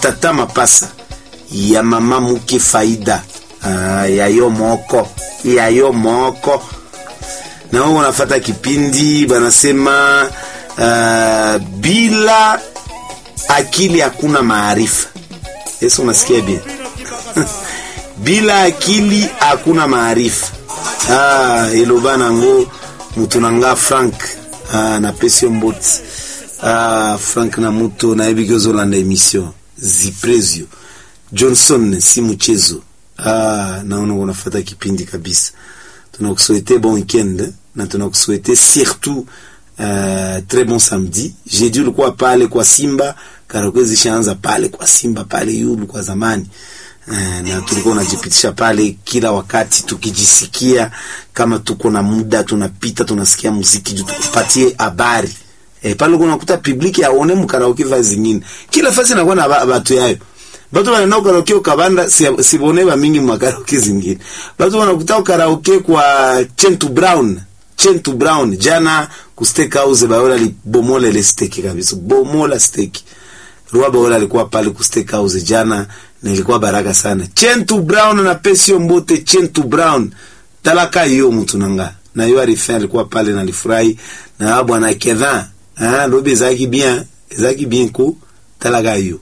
tata mapasa ya mama muke faida ah, ya yo moko ya yo moko na wao wanafata kipindi banasema uh, bila akili hakuna maarifa. Yesu, unasikia bien? bila akili hakuna maarifa. Ah, eloba nango mutu nanga Frank ah, na pesio mboti ah, Frank na mutu nayebi ozolanda emission ziprezio Johnson si mchezo ah, naona unafata kipindi kabisa. Tunakusuete bon weekend na tunakusuete surtout uh, très bon samedi. Jeudi ulikuwa pale kwa Simba, karaoke zishaanza pale kwa Simba pale yulu kwa zamani. Uh, na tulikuwa unajipitisha pale kila wakati tukijisikia kama tuko na muda tunapita tunasikia muziki juu tukupatie habari. Eh, pale unakuta public aone mkaraoke va zingine. Kila fasi inakuwa na watu yayo. Batu wanaenda karaoke ukabanda sibone ba mingi makaroke zingine. Batu wanakuta karaoke kwa Chentu Brown. Chentu Brown jana ku steak house baola li bomola ile steak kabisa. Bomola steak. Rua baola alikuwa pale ku steak house jana na ilikuwa baraka sana. Chentu Brown na Pesio Mbote Chentu Brown. Talaka hiyo mtu nanga. Na hiyo arifanya alikuwa pale na alifurahi na bwana Kedha. Ah, robe zaki bien, zaki bien ku talaka hiyo.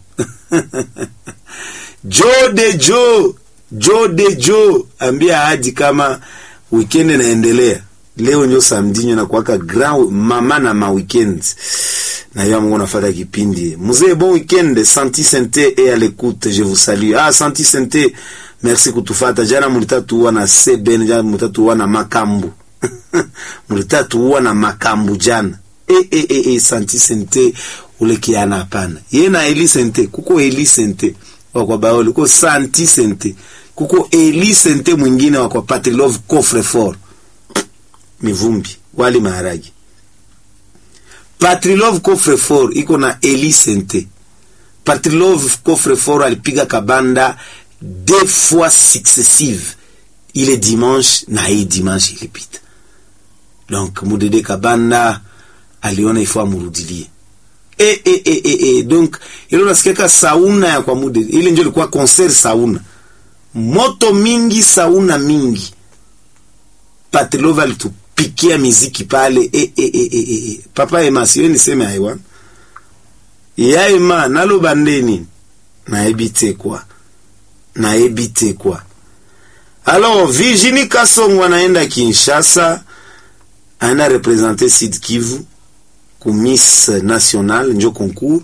Joe de Joe, Joe de Joe, ambia haji kama weekend inaendelea. Leo ndio samedi na kuwaka grand mama na ma weekend. Na yo mungu nafata kipindi. Mzee bon weekend, Santi Sente et à l'écoute, je vous salue. Ah Santi Sente, merci kutufata. Jana mulitatu wana Seben, jana mulitatu wana Makambu. mulitatu wana Makambu jana. Eh eh eh eh Santi Sente ule kiana hapana. Ye na Eli Sente, kuko Eli Sente wa kwa Baoli, kuko Santi Sente. Kuko Eli Sente mwingine wa kwa Patrilove Coffre Fort. Mivumbi, wali maharagi. Patrilove Coffre Fort iko na Eli Sente. Patrilove Coffre Fort alipiga kabanda deux fois successive. Ile dimanche na hii dimanche ilipita. Donc Mudede Kabanda aliona ifo amurudilie e, e, e, e, e. Donc ile unasikiaka sauna ya kwa mude ile ndio ilikuwa concert sauna, moto mingi, sauna mingi. Patilova alitupikia miziki pale e, e, e, e, e. Papa Ema siwe niseme aiwa ya Ema naloba ndeni naebite kwa naebite kwa alors Virginie Kasongo anaenda Kinshasa, anaenda representer Sud Kivu ku Miss National njo concours.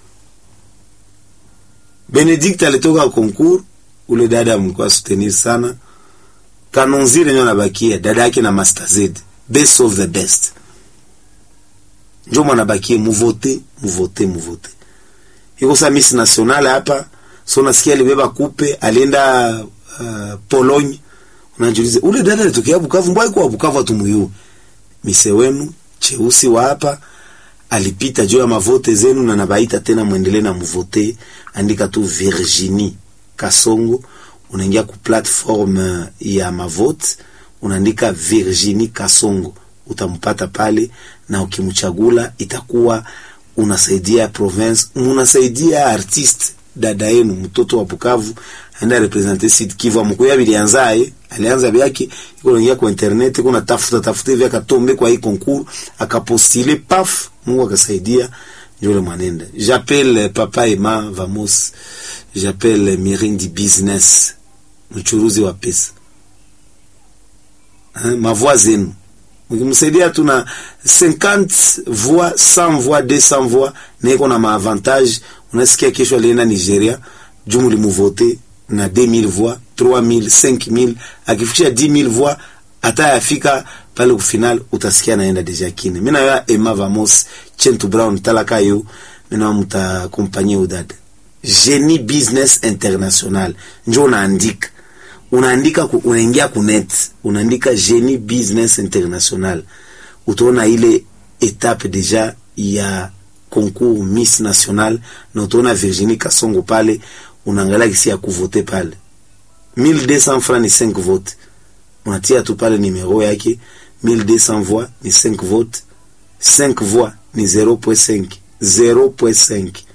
Benedict alitoka concours, ule dada mlikuwa soutenir sana. Kanonzire nyo anabakia dada yake na Master Z, best of the best. Njo mwanabakie muvote, muvote, muvote. Iko sa Miss National hapa, so nasikia alibeba kupe, alienda uh, Pologne. Unajiuliza, ule dada alitokea Bukavu, mbona kwa Bukavu atumuyu? Mise wenu cheusi wa hapa alipita juu ya mavote zenu na nabaita tena mwendelee na mvote. Andika tu Virginie Kasongo, unaingia ku platform ya mavote, unaandika Virginie Kasongo, utampata pale, na ukimchagula itakuwa unasaidia province, unasaidia artiste dada yenu mtoto wa Bukavu aenda representer Sud Kivu. Mkoya bilianzaye alianza byake iko naingia kwa internet, iko natafuta tafuta hivi akatombe kwa hii concours akapostile, paf, Mungu akasaidia, ndio le mwanenda. J'appelle papa Emma Vamos, j'appelle Mirindi Business, mchuruzi wa pesa hein, mavoi zenu mkimsaidia tuna 50 voix 100 voix 200 voix na iko na maavantage. Unasikia kesho alienda Nigeria, jumu limuvote na 2000 voix 3000 5000, akifikisha 10000 voix hata yafika pale ku final, utasikia naenda deja kine. Mimi na ya Emma Vamos Chentu Brown talaka yo, mimi na mta kompanyia udada Genie Business International, njo unaandika unaandika unaingia ku net unaandika Genie Business International, utaona ile etape deja ya concours Miss National, na utaona Virginie Kasongo pale, unaangalia kisi ya kuvote pale 1200 francs ni 5 vote, unatia tu pale numero yake 1200 voix ni 5 vote, 5 voix ni 0.5 0.5